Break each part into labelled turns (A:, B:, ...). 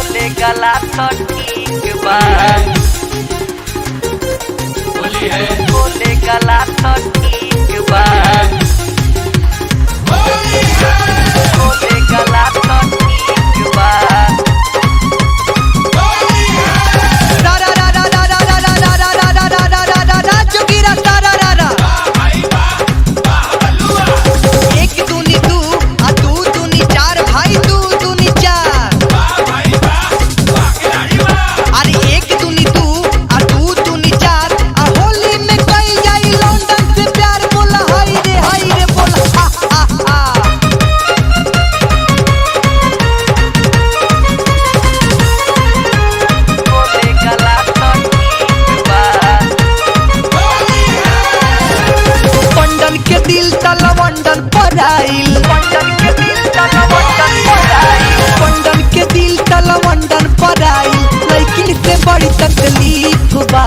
A: गोले गला तो ठीक बा
B: होली है
A: गोले गला तो ठीक बा गोले गला तो ठीक बा
C: रा रा रा रा रा रा रा रा रा रा रा रा रा रा रा जोगीरा रा रा रा रा एक दूनी दू आ दू दूनी चार भाई दू दूनी चार अरे एक दूनी दू आ दू दूनी चार आ होली में कई जाई लंदन से प्यार बोला हाय रे हाय रे बोला हा हा हा
A: गोले गला तो ठीक बा
C: पंडन के दिल तला वंडन पर आइल
A: पंडन के दिल तला वंडन पर आइल
C: पंडन के दिल तला वंडन पर आइल लेकिन से बड़ी तकलीफ बा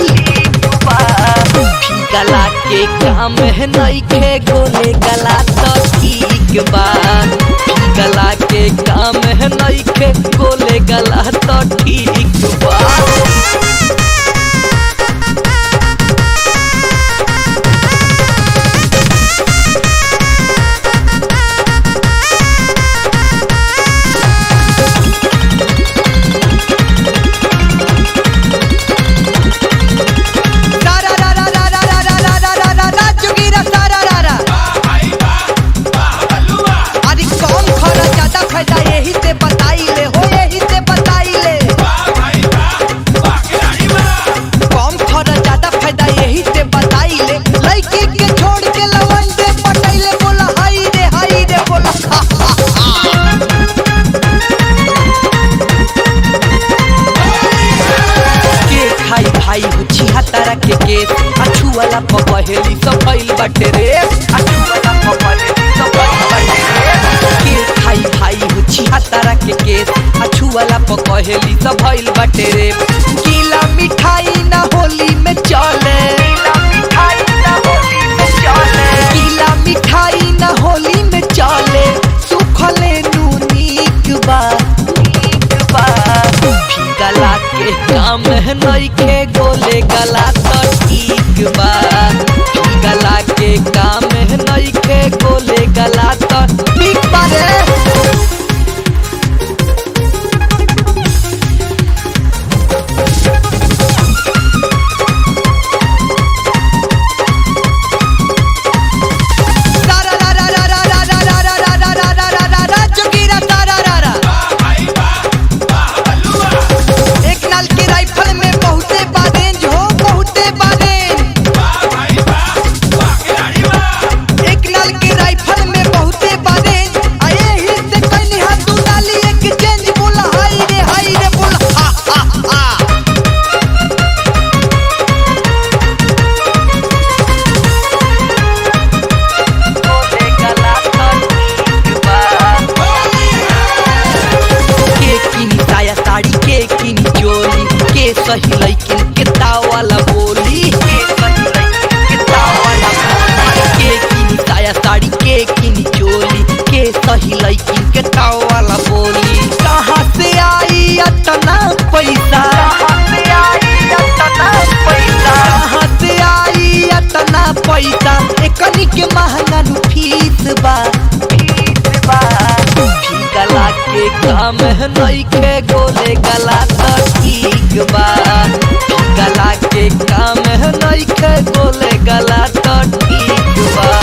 A: गला के काम है नइखे गोले गला तो ठीक बा गला के काम है नइखे गोले गला तो ठीक बा
C: रा रा रा रा रा रा रा रा रा रा रा रा जोगीरा सा रा रा रा अरे कौन खरा ज्यादा फायदा यही से बताई ले हो यही से बताई ले कम खरा ज्यादा फायदा यही से बताई ले लड़की के छोड़ के लवंडे पटैले बोला हाय रे हाय रे बोला हा हा हा
A: के खाई भाई हो छिहा तारा के केस अछू वाला पपहेली सब भइल बाटे रे अछू वाला पपहेली सब भइल बाटे रे के खाई भाई हो छिहा तारा के केस अछू वाला पपहेली सब भइल बाटे रे
C: गीला मिठाई ना होली में चले
A: गीला मिठाई ना होली में चले
C: गीला मिठाई ना होली में चले सुखले नूनीक बा
A: ठीक बा गला के काम है नइखे गोले गला तो ठीक बा गला के काम है नइखे गोले गला तो
C: ठीक बा रे रा रा रा रा रा रा रा रा रा रा रा रा रा रा रा रा जोगीरा सा रा रा रा एक नाल के राइफल में बहुते बारेंज हो बहुते बारेंज एक नाल के राइफल में बहुते बारेंज आए ही से कहीं हाथ तू डाली एक चेंज बोला हाय रे हाय रे बोला हा हा हा
A: गोले गला तो ठीक बा
C: के किनी साया साड़ी के किनी चोली के सही लइकिन के तावाला बोली
A: के सही लइकिन के तावाला बोली।
C: के किनी साया साड़ी के किनी चोली के सही लइकिन के तावाला बोली कहाँ से आई अतना पैसा
A: कहाँ से आई अतना पैसा
C: कहाँ से आई अतना पैसा एकनी के महंगा नु फीस बा
A: ठीक बा गला के काम है नइखे गोले गला तो ठीक बा गला के काम है नइखे गोले गला तो ठीक बा